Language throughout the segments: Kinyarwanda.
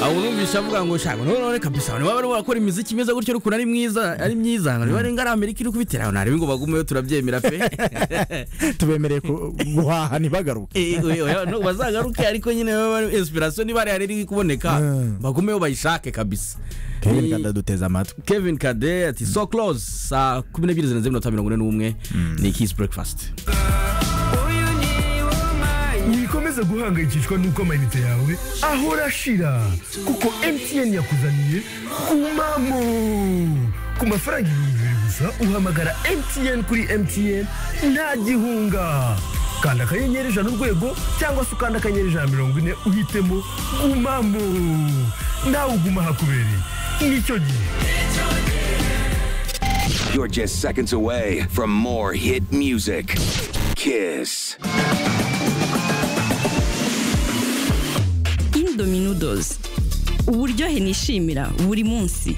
aho urumvisha avuga ngo shaka none none kabisa niba bari barakora imiziki myiza gutyo ukuntu ari mwiza ari myiza ngo niba ari Amerika iri kubitera aho ntarebe ngo bagumeyo turabyemera pe tubemereye ku- guhaha ntibagaruke Eh, oya, no, bazagaruke ariko nyine inspiration niba ari iri kuboneka Mm. bagumeyo bayishake kabisa kevin Ni- kanda duteze amatwi Kevin Kade ati so close saa kumi n'ebyiri zirenze iminota mirongo ine n'umwe ni Kiss Breakfast wikomeza guhangayikishwa n'uko amayinite yawe ahora ashira kuko mtn yakuzaniye umamo ku mafaranga ibihumbi bibiri gusa uhamagara mtn kuri mtn nta gihunga kanda akanyenyeri ijana urwego cyangwa se ukanda akanyenyeri ijana mirongo ine uhitemo umamo nawe uguma ahakubereye nicyo gihe You're just seconds away from more hit music. Kiss. indominodozi uburyohe nishimira buri munsi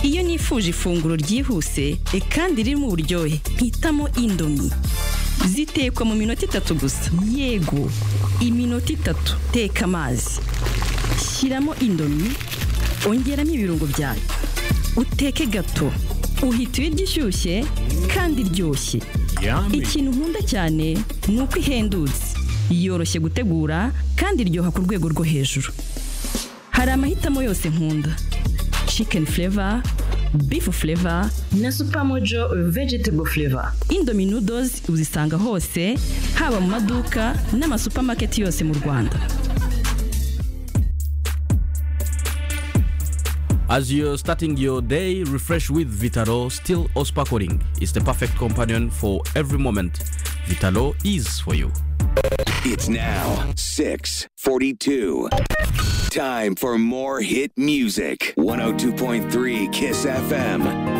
iyo nifuje ifunguro ryihuse e, kandi ririmo uburyohe mpitamo indomi zitekwa mu minota itatu gusa yego iminota itatu teka amazi shyiramo indomi ongeramo ibirungo byayo uteke gato uhita ibiryo ishyushye kandi iryoshye ikintu nkunda cyane ni uko ihendutse yoroshye gutegura kandi iryoha ku rwego rwo hejuru hari amahitamo yose nkunda chicken flavor beef flavor na supermojo vegetable flavor indomie noodles uzisanga hose haba mu maduka n'amasupamaketi yose mu rwanda As you're starting your day, refresh with Vitalo Still or Sparkling. It's the perfect companion for every moment. Vitalo is for you. It's now 642. Time for more hit music. 102.3 Kiss FM.